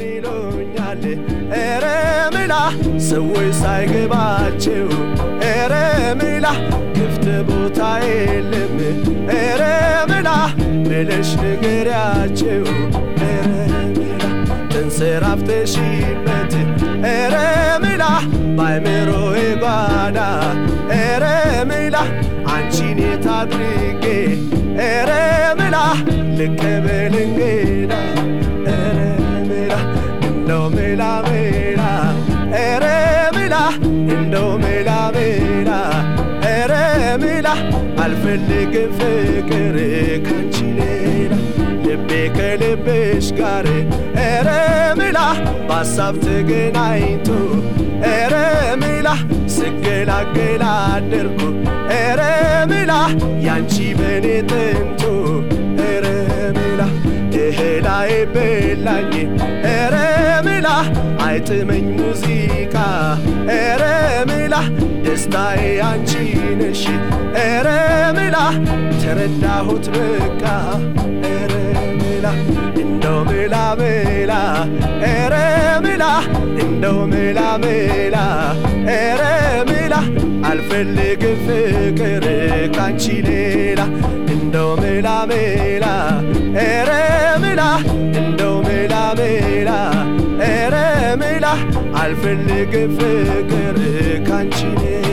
ይሉኛል ኧረ ምላ ሰዎች ሳይገባቸው ኧረ ምላ ክፍት ቦታ የለም ኧረ ምላ ብለሽ ንገሪያቸው ኧረ ምላ ተንሰራፍተሽበት ኧረ ምላ ባይምሮዬ ጓዳ ኧረ ምላ አንቺን የት አድርጌ ኧረ ምላ ልቀበል እንግዳ ኧረ ምላ እንደው ምላ ምላ ኧረ ምላ እንደው ምላ ምላ ኧረ ምላ አልፈልግም ፍቅር ካንቺ ሌላ ልቤ ከልብሽ ጋር ኧረ ምላ በሀሳብ ተገናኝቶ ኧረ ምላ ስገላገላ አደርኩ ኧረ ምላ ያንቺ በኔ ጥንቱ ኧረ ምላ እህላይ በላኝ ኧረ ምላ አይጥመኝ ሙዚቃ ኧረ ምላ ደስታዬ አንቺ ነሽ ኧረ ምላ ተረዳሁት በቃ ኧረ ምላ እንደው ምላ ምላ ኧረ ምላ እንደው ምላ ምላ ኧረ ምላ አልፈልግም ፍቅር ካንቺ ሌላ እንደው ምላ ምላ ኧረ ምላ እንደው ምላ ምላ ኧረ ምላ አልፈልግም ፍቅር ካንቺ ሌላ